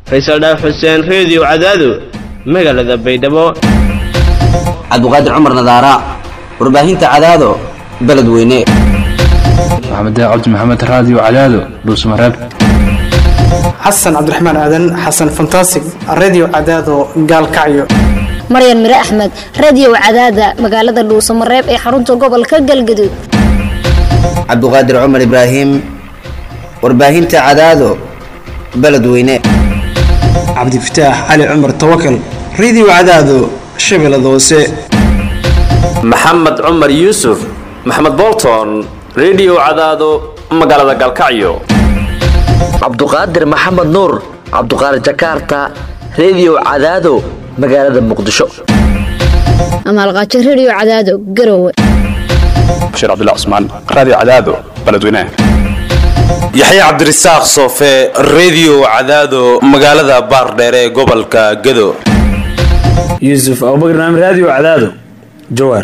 faysal dhaaf xuseen reediyo cadaado magaalada baydhabo cabduqaadir cumar nadaara warbaahinta cadaado beledweyne maxamed cabdi maxamed raadiyo cadaado dhuusmareeb xasan cabdiraxmaan aadan xasan fantasig redio cadaado gaalkacyo maryan mire axmed radio cadaada magaalada dhuusamareeb ee xarunta gobolka galgaduud cabduqaadir cumar ibraahim warbaahinta cadaado beledweyne cabdifataax cali cumar tawakal redio cadaado shabeellada hoose maxamed cumar yuusuf maxamed bolton redio cadaado magaalada gaalkacyo cabduqaadir maxamed nuur cabduqaadir jakarta redio cadaado magaalada muqdisho amaalqaajo radio cadaado garowe bashiir cabdilla cusmaan raadiyo cadaado beledweynaha yaxya cabdirasaaq soofe redio cadaado magaalada baardheere ee gobolka gado yuusuf abubakar naam raadiyo cadaado jawaar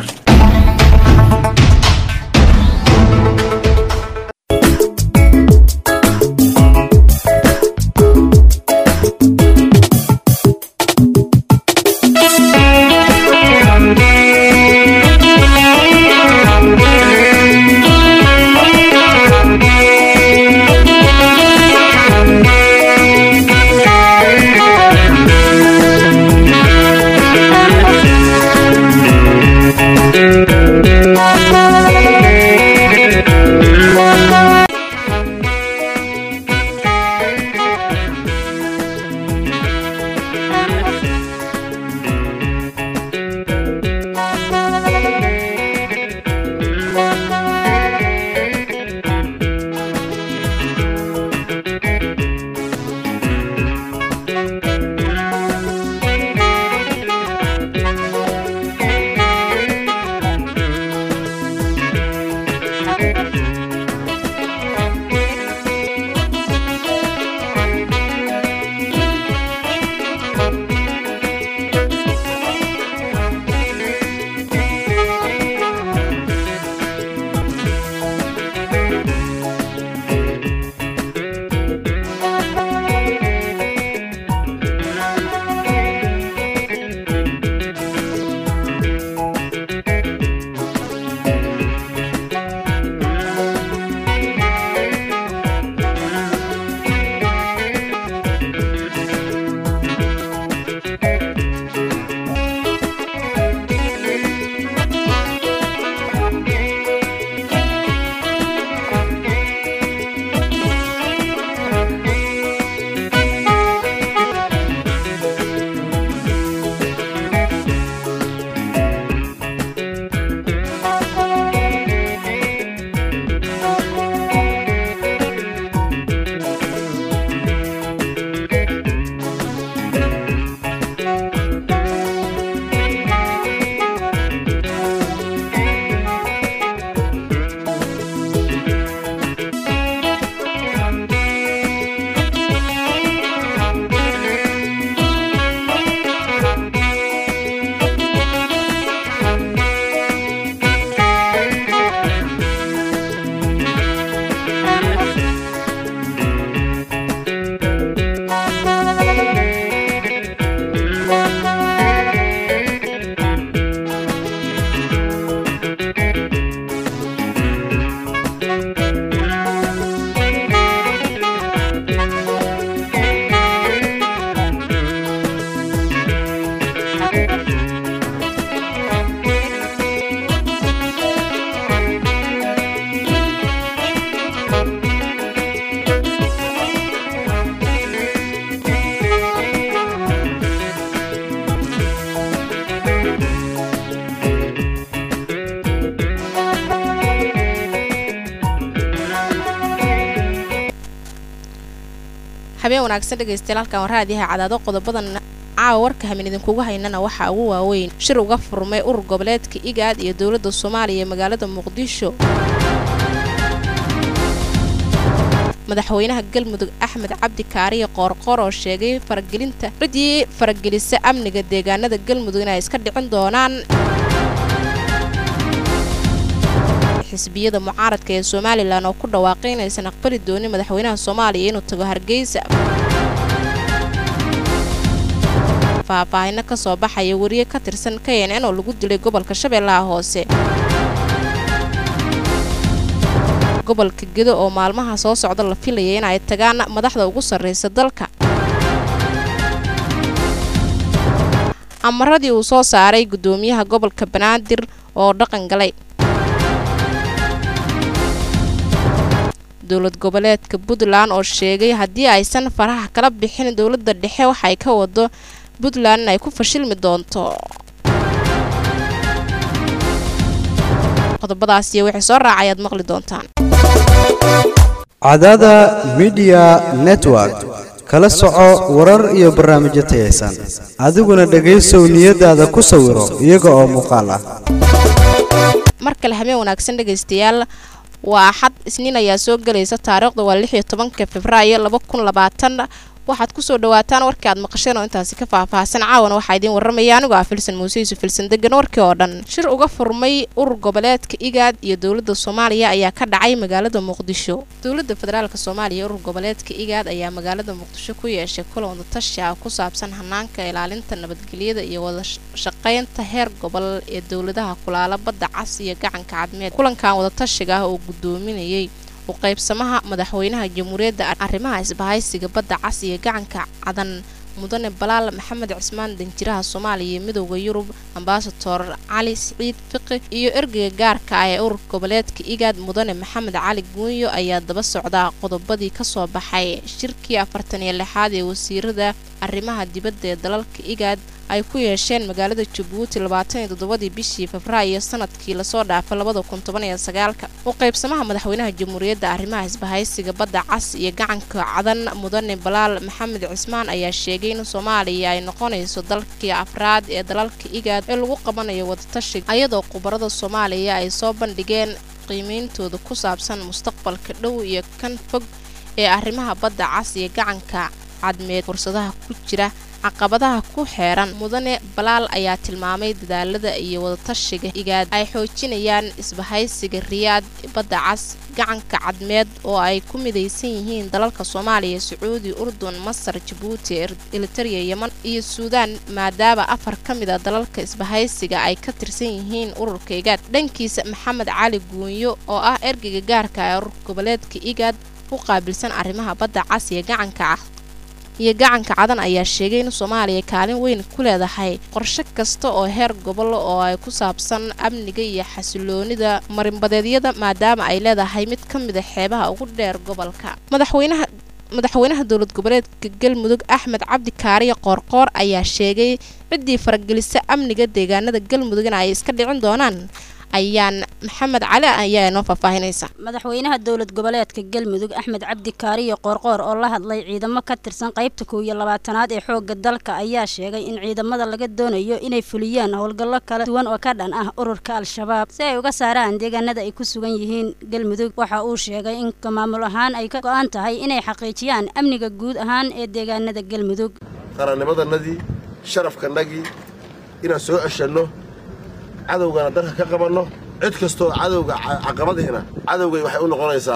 habeen wanaagsan dhegaystayaal halkan waraadiyaha cadaado qodobadan caawa warka hamin idinkugu haynana waxaa ugu waaweyn shir uga furmay urur goboleedka igaad iyo dowladda soomaaliya ee magaalada muqdisho madaxweynaha galmudug axmed cabdi kaariye qoorqoor oo sheegay faragelinta ciddii faragelisa amniga deegaanada galmudug inay iska dhicin doonaan xisbiyada mucaaradka ee somalilan oo ku dhawaaqay inaysan aqbali doonin madaxweynaha soomaaliya inuu tago hargeysa faahfaahino kasoo baxaya wariye ka tirsan k n n oo lagu dilay gobolka shabeellaha hoose gobolka gedo oo maalmaha soo socda la filaya in ay tagaan madaxda ugu sarreysa dalka amaradii uu soo saaray guddoomiyaha gobolka banaadir oo dhaqan galay dowlad goboleedka puntland oo sheegay haddii aysan faraha kala bixin dowladda dhexe waxay ka wado puntland in ay ku fashilmi doonto qodobadaas iyo wixii soo raacay aad maqli doontaan cadada midiya network kala soco warar iyo barnaamijyo tayaysan adiguna dhegaysow niyadaada ku sawiro iyaga oo muuqaal ah mar kale habeen wanaagsan dhegaystayaal waa axad isniin ayaa soo gelaysa taariikhda waa lix iyo tobanka februaayo laba kun labaatan waxaad kusoo dhawaataan warkii aad maqasheen oo intaasi ka faahfaahsan caawana waxaa idiin warramaya anigoo ah filsan muuse yuusuf filsan degan warkii oo dhan shir uga furmay urur goboleedka igaad iyo dowladda soomaaliya ayaa ka dhacay magaalada muqdisho dowladda federaalk soomaaliya urur goboleedka igaad ayaa magaalada muqdisho ku yeeshay kulan wadatashi ah ku saabsan hanaanka ilaalinta nabadgelyada iyo wada shaqaynta heer gobol ee dowladaha kulaala badda cas iyo gacanka cadmeed kulankan wadatashiga ah oo guddoominayay u qaybsamaha madaxweynaha jamhuuriyadda arrimaha isbahaysiga badda cas iyo gacanka cadan mudane balaal maxamed cismaan danjiraha soomaaliya iyo midooda yurub ambasador cali siciid fiqi iyo ergeyga gaarka ah ee urur goboleedka igaad mudane maxamed cali guunyo ayaa daba socdaa qodobadii kasoo baxay shirkii afartan iyo lixaad ee wasiirada arrimaha dibadda ee dalalka igaad ay ku yeesheen magaalada jabuuti labaatan iyo toddobadii bishii febraayo sanadkii lasoo dhaafay labada kun toban iyo sagaalka u qaybsamaha madaxweynaha jamhuuriyadda arrimaha isbahaysiga badda cas iyo gacanka cadan mudane balaal maxamed cismaan ayaa sheegay in soomaaliya ay noqonayso dalkii afraad ee dalalka igaad ee lagu qabanayo wadatashiga ayadoo khubarada soomaaliya ay soo bandhigeen qiimeyntooda ku saabsan mustaqbalka dhow iyo kan fog ee arrimaha badda cas iyo gacanka cadmeed fursadaha ku jira caqabadaha ku xeeran mudane balaal ayaa tilmaamay dadaalada iyo wadatashiga igaad ay xoojinayaan isbahaysiga riyaad badda cas gacanka cadmeed oo ay ku midaysan yihiin dalalka soomaaliya sacuudi urdun masar jabuuti elitariya yeman iyo suudaan maadaama afar ka mid a dalalka isbahaysiga ay ka tirsan yihiin ururka igaad dhankiisa maxamed cali guunyo oo ah ergeyga gaarka ee urur goboleedka igaad u qaabilsan arrimaha badda cas iyo gacanka ah iyo gacanka cadan ayaa sheegay in soomaaliya kaalin weyn ku leedahay qorshe kasta oo heer gobol oo ay ku saabsan amniga iyo xasiloonida marinbadeedyada maadaama ay leedahay mid ka mid a xeebaha ugu dheer gobolka madaxweynaha madaxweynaha dowlad goboleedka galmudug axmed cabdi kaariyo qoorqoor ayaa sheegay ciddii faragelisa amniga deegaanada galmudug in ay iska dhicin doonaan ayaan maxamed cali ayaa inoo faahfaahinaysa madaxweynaha dowlad goboleedka galmudug axmed cabdi kaariyo qoorqoor oo la hadlay ciidamo ka tirsan qaybta kow iyo labaatanaad ee xoogga dalka ayaa sheegay in ciidamada laga doonayo inay fuliyaan howlgallo kala duwan oo ka dhan ah ururka al-shabaab si ay uga saaraan deegaanada ay ku sugan yihiin galmudug waxa uu sheegay in maamul ahaan ay ka go-an tahay inay xaqiijiyaan amniga guud ahaan ee deegaanada galmudug qarannimadanadii sharafkanagii inaan soo ceshanno cadowgana dalka ka qabanno cid kastoo cadowga caqabadihina cadowgay waxay u noqonaysaa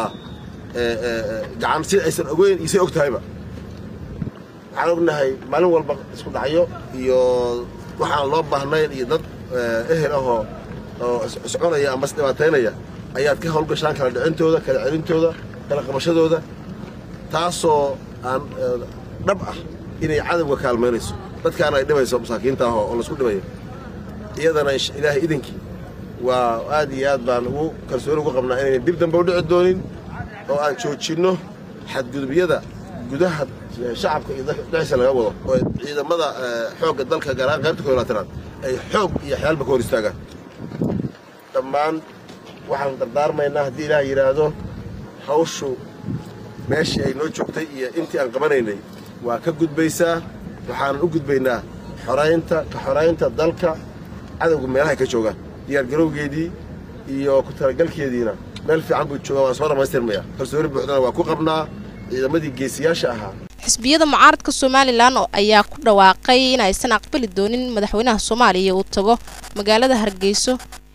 gacan si aysan ogeyn iyo say og tahayba waxaan ognahay maalin walba isku dhacyo iyo waxaan loo baahnayn iyo dad ehel ahoo oo isconaya ama isdhibaataynaya ayaad ka howlgashaan kala dhicintooda kala celintooda kala qabashadooda taasoo aan dhab ah inay cadowga kaalmaynayso dadkaana ay dhibayso masaakiinta ah oo laisku dhibayo iyadana ilaahay idinkii waa aad iyo aad baan ugu kalsooni ugu qabnaa inayna dib dambe u dhici doonin oo aan joojinno xadgudubyada gudaha shacabka iyo dhexdiisa laga wado oo ciidamada xoogga dalka gaar ahaan qaybta koolaatanaad ay xoog iyo xyaalba ka hor istaagaan dhammaan waxaan dardaarmaynaa haddii ilaah yidhaahdo hawshu meeshii ay noo joogtay iyo intii aan qabanaynay waa ka gudbaysaa waxaanan u gudbaynaa xoraynta ka xoraynta dalka cadowga meelahay ka joogaan diyaargarowgeedii iyo ku talagalkeediina meel fiican buu joogaa waan soo dhammaystirmaya kalsooni buuxdana waa ku qabnaa ciidamadii geesiyaasha ahaa xisbiyada mucaaradka somalilan ayaa ku dhawaaqay in aysan aqbali doonin madaxweynaha soomaaliya uu tago magaalada hargeyso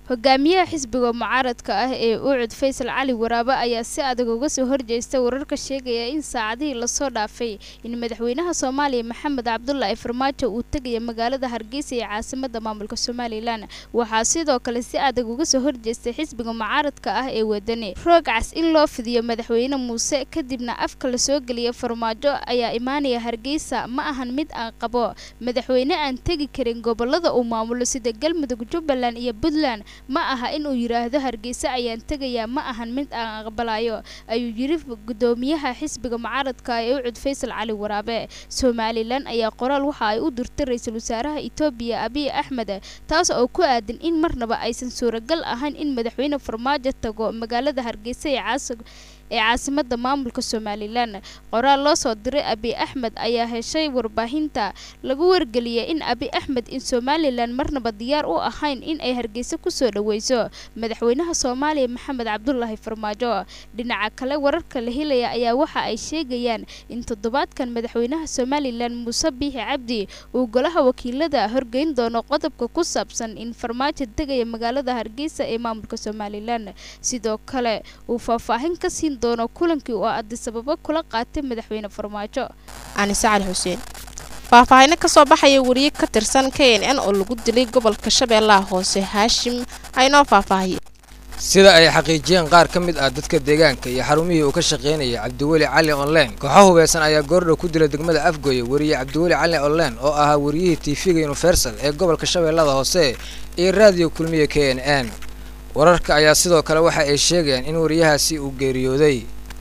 hogaamiyaha xisbiga mucaaradka ah ee ucud faysal cali waraabe ayaa si adag uga soo horjeesta wararka sheegaya in saacadihii lasoo dhaafay in madaxweynaha soomaaliya maxamed cabdulaahi farmaajo uu tegaya magaalada hargeysa ee caasimada maamulka somalilan waxaa sidoo kale si adag uga soo horjeestay xisbiga mucaaradka ah ee wadani roog cas in loo fidiyo madaxweyne muuse kadibna afka lasoo geliya farmaajo ayaa imaanaya hargeysa ma ahan mid aan qabo madaxweyne aan tegi karin gobolada uu maamulo sida galmudug jubbaland iyo puntland ma aha inuu yidhaahdo hargeysa ayaan tegayaa ma ahan mid aan aqbalayo ayuu yiri gudoomiyaha xisbiga mucaaradka ee ucud faysal cali waraabe somalilan ayaa qoraal waxa ay u dirtay ra-iisul wasaaraha etoobiya abiy axmed taas oo ku aadan in marnaba aysan suuragal ahayn in madaxweyne farmaajo tago magaalada hargeysa ee caasi ee caasimada maamulka somalilan qoraal loo soo diray abiy axmed ayaa heshay warbaahinta lagu wargeliyay in abiy axmed in somalilan marnaba diyaar u ahayn in ay hargeysa kusoo dhaweyso madaxweynaha soomaaliya maxamed cabdulaahi farmaajo dhinaca kale wararka la helaya ayaa waxa ay sheegayaan in toddobaadkan madaxweynaha somalilan muuse biixi cabdi uu golaha wakiilada horgeyn doono qodobka ku saabsan in farmaajo tegaya magaalada hargeysa ee maamulka somalilan sidoo kale uu faahfaahin ka siin doono kulankii oo adisababo kula qaatay madaxweyne farmaajo anise cali xuseen faahfaahino kasoo baxaya wariye ka tirsan k n n oo lagu dilay gobolka shabeellaha hoose haashim aynoo faahfaahiye sida ay xaqiijiyeen qaar ka mid ah dadka deegaanka iyo xarumihii uu ka shaqaynayay cabdiweli cali online kooxo hubeysan ayaa goordhow ku dilay degmada afgoye wariye cabdiweli cali online oo ahaa wariyihii tv-ga universal ee gobolka shabeellada hoose iyo raadiyo kulmiye k n n wararka ayaa sidoo kale waxa ay sheegayaan in wariyahaasi uu geeriyooday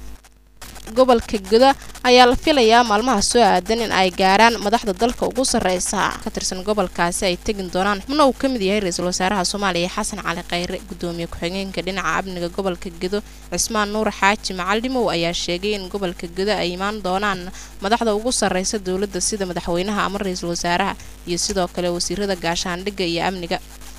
gobolka guda ayaa la filayaa maalmaha soo aadan in ay gaaraan madaxda dalka ugu sarreysa ka tirsan gobolkaasi ay tegin doonaan xubno uu ka mid yahay ra-iisul wasaaraha soomaaliya xasan cali khayre gudoomiye ku-xigeenka dhinaca amniga gobolka gedo cismaan nuur xaaji macaldhimow ayaa sheegay in gobolka gedo ay imaan doonaan madaxda ugu sarreysa dowladda sida madaxweynaha ama ra-iisul wasaaraha iyo sidoo kale wasiirada gaashaandhigga iyo amniga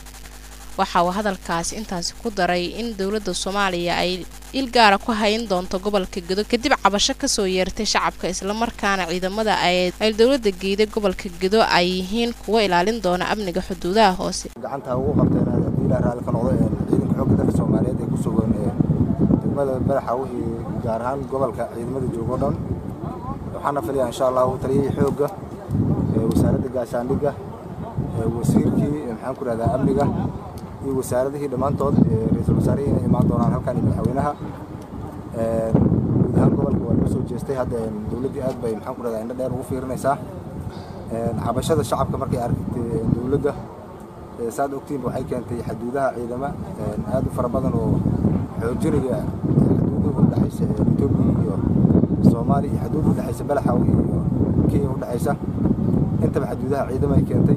waxa uu hadalkaasi intaasi ku daray in dowladda soomaaliya ay il gaara ku hayn doonto gobolka gedo kadib cabasho kasoo yeertay shacabka islamarkaana ciidamada ay dowladda geeday gobolka gedo ay yihiin kuwa ilaalin doona amniga xuduudaha hoose gacanta ugu qabteen haddii ilaa raalli ka noqdo ciidanka xoogga dalka soomaaliyeed ee ku sugan degmada badaxa wixii gaar ahaan gobolka ciidamada joogo dhan waxaana filayaa insha allahu taliyihii xoogga wasaaradda gaashaandhigga wasiirkii maxaan ku rahdaa amniga iyo wasaaradihii dhammaantood ra-iisul wasaarihii inay imaan doonaan halkan iyo madaxweynaha guud ahaan gobolka waa loo soo jeestay hadda dowladdii aad bay maxaan ku rahdaa indho dheer ugu fiirinaysaa cabashada shacabka markay aragtay dowladda saad ogtiinba waxay keentay xaduudaha ciidama aad u fara badan oo xoojinaya xaduudaha u dhexaysa etoobiya iyo soomaaliya iyo xaduudda u dhexaysa balaxaw iyo kenya u dhexaysa intaba xaduudaha ciidama ay keentay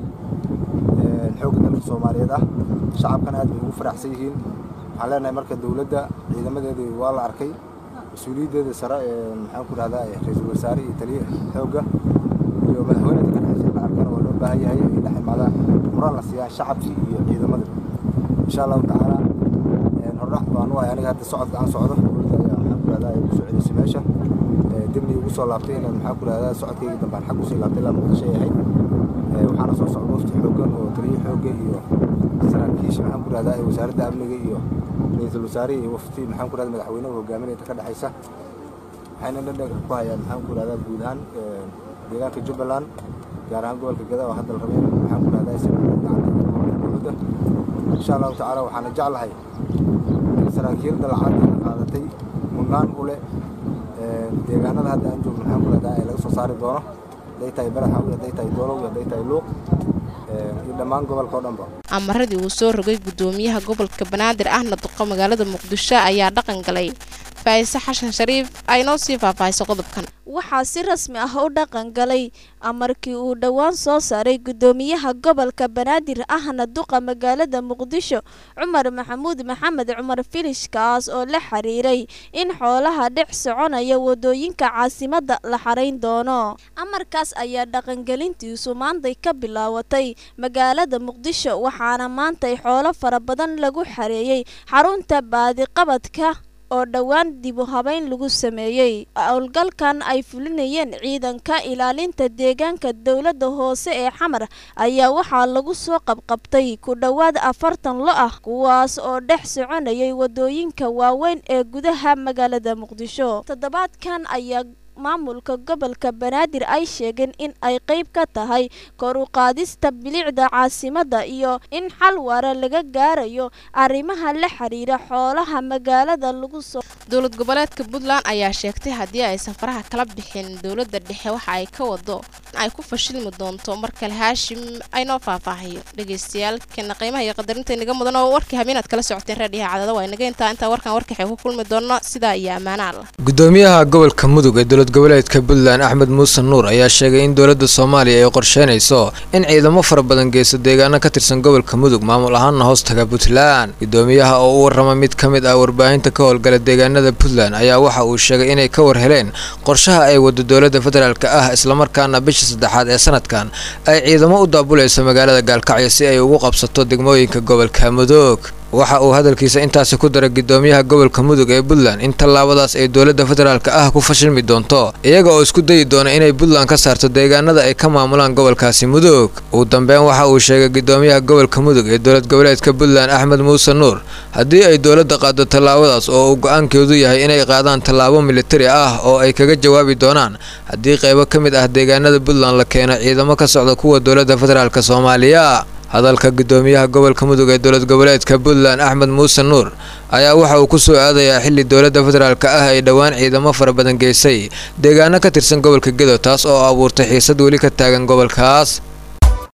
xoogga dalka soomaaliyeed ah shacabkana aad bay ugu faraxsan yihiin waxaan leenahay marka dowladda ciidamadeedii waa la arkay mas-uuliyaddeeda sare ee maxaan ku rahdaa ra-iisul wasaare iyo taliye xoogga iyo madaxweyneda ka dhexaysa la arkana waa loo baahan yahay inay dhex imaadaan muran la siiyaan shacabkii iyo ciidamada insha allahu tacaala hordhac baan u ahay aniga hadda socodka aan socdo dowladda ayaa maxaan ku rahdaa ay ugu soo celisay meesha dibni ugu soo laabtay inaan maxaan ku rahdaa socodkayga dambaan xag usii laabtay ilaa muqdisho ay ahayd waxaana soo socda wafti xooggan oo taliye xoogga iyo saraakiisha maxaan ku rahdaa wasaaradda amniga iyo ra-iisul wasaarihi iyo wafti maxaan ku rahdaa madaxweynuhu hogaaminayta ka dhexaysa waxayna dhadhanka ku hayaan maxaan ku rahdaa guud ahaan deegaanka jubbaland gaar ahaan gobolka gada oo hadda la rabay maxaan ku rahdaa si dowladda insha allahu tacaala waxaana jeclahay in saraakiilda lacagta qaadatay mudnaan u leh deegaanada hadda aan joogno maxaan ku rahdaa ee laga soo saari doono hadday tahay baraxaw hadday tahay doolow hadday tahay luuq iyo dhammaan gobolka oo dhanba amaradii uu soo rogay gudoomiyaha gobolka banaadir ahna duqa magaalada muqdisho ayaa dhaqan galay faa'ise xashan shariif ay noo sii faahfaahiso qodobkan waxaa si rasmi ah u dhaqan galay amarkii uu dhowaan soo saaray gudoomiyaha gobolka banaadir ahna duqa magaalada muqdisho cumar maxamuud maxamed cumar filish kaas oo la xiriiray in xoolaha dhex soconaya wadooyinka caasimadda la xarayn doono amarkaas ayaa dhaqangelintiisu maantay ka bilaawatay magaalada muqdisho waxaana maantay xoolo fara badan lagu xareeyey xarunta baadiqabadka oo dhowaan dib u habeyn lagu sameeyey howlgalkan ay fulinayeen ciidanka ilaalinta deegaanka dowladda hoose ee xamar ayaa waxaa lagu soo qabqabtay ku dhowaad afartan lo ah kuwaas oo dhex soconayay wadooyinka waaweyn ee gudaha magaalada muqdisho toddobaadkan ayaa maamulka gobolka banaadir ay sheegeen in ay qayb ka tahay kor u qaadista bilicda caasimadda iyo in xal waara laga gaarayo arrimaha la xiriira xoolaha magaalada lagu soo dowlad goboleedka puntland ayaa sheegtay haddii ay safaraha kala bixin dowladda dhexe waxa ay ka wado in ay ku fashilmi doonto mar kale haashim aynoo faahfaahiyo dhegaystayaal keena qiimaha iyo qadarinta inaga mudan oo warkii habeenaad kala socoteen raadhiyaha cadada waa inaga intaa intaa warkan warkaxay ku kulmi doono sidaa iyo ammaana allah gudoomiyaha gobolka mudug ee dowlad goboleedka puntland axmed muuse nuur ayaa sheegay in dowladda soomaaliya ay qorsheynayso in ciidamo fara badan geysto deegaano ka tirsan gobolka mudug maamul ahaanna hoos taga puntland gudoomiyaha oo u warrama mid ka mid ah warbaahinta ka howlgala deegaanada puntland ayaa waxa uu sheegay inay ka war heleen qorshaha ay wado dowladda federaalka ah islamarkaana bisha saddexaad ee sanadkan ay ciidamo u daabulayso magaalada gaalkacyo si ay ugu qabsato degmooyinka gobolka mudug waxa uu hadalkiisa intaasi ku daray gudoomiyaha gobolka mudug ee puntland in tallaabadaas ay dowladda federaalka ah ku fashilmi doonto iyaga oo isku dayi doona inay puntland ka saarto deegaanada ay ka maamulaan gobolkaasi mudug ugu dambeyn waxa uu sheegay gudoomiyaha gobolka mudug ee dowlad goboleedka puntland axmed muuse nuur haddii ay dowladda qaado tallaabadaas oo uu go-aankeedu yahay inay qaadaan tallaabo militari ah oo ay kaga jawaabi doonaan haddii qaybo ka mid ah deegaanada puntland la keeno ciidamo ka socda kuwa dowladda federaalk soomaaliya hadalka gudoomiyaha gobolka mudug ee dowlad goboleedka puntland axmed muuse nuur ayaa waxa uu ku soo aadayaa xilli dowladda federaalka ah ay dhowaan ciidamo fara badan geysay deegaano ka tirsan gobolka gedo taas oo abuurtay xiisad weli ka taagan gobolkaas